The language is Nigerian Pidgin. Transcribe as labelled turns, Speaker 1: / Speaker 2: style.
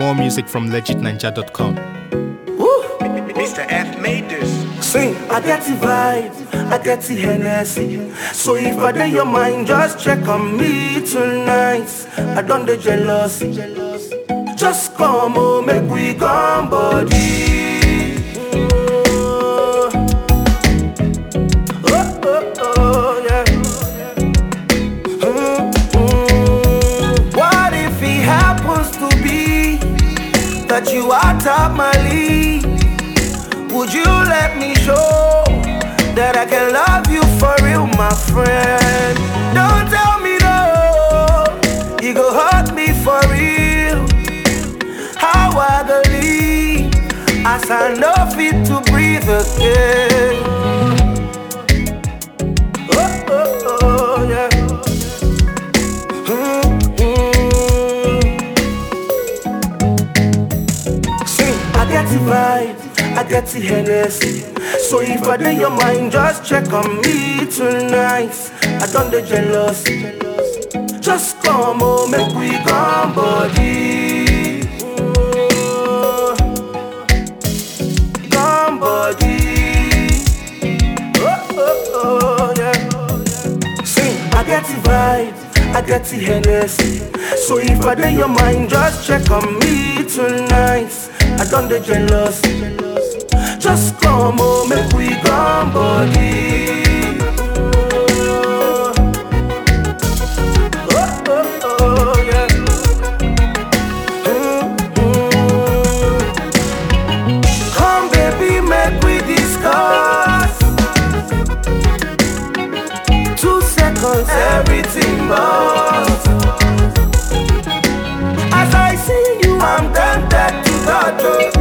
Speaker 1: More music from legitninja.com.
Speaker 2: Mr. F made this.
Speaker 3: Sing, I get the vibe, I get the Hennessy. So if I dey your mind, just check on me tonight. I don't the jealousy. Just come on, make we come body. Oh, oh, oh, oh, yeah. Mm, mm. What if it happens to be that you are top my league? Would you let me show that I can love you for real, my friend? Don't tell me no, you go hurt me for real. How I believe as I know fit to breathe again. Oh, oh, oh, yeah. Mm, mm. Sing, I get the vibe, I get the Hennessy. So if I dey your mind, just check on me tonight. I don't the jealousy. Just come on, make we come body. Oh, Come body. Oh, oh, oh, yeah. Sing, I get the vibe, I get the Hennessy. So if I dey your mind, just check on me tonight. I don't the jealousy. Just come on, make we come body. Oh, oh, oh, yeah. Mm, mm. Come, baby, make we discuss. Two seconds, everything must. As I see you, I'm tempted to touch you.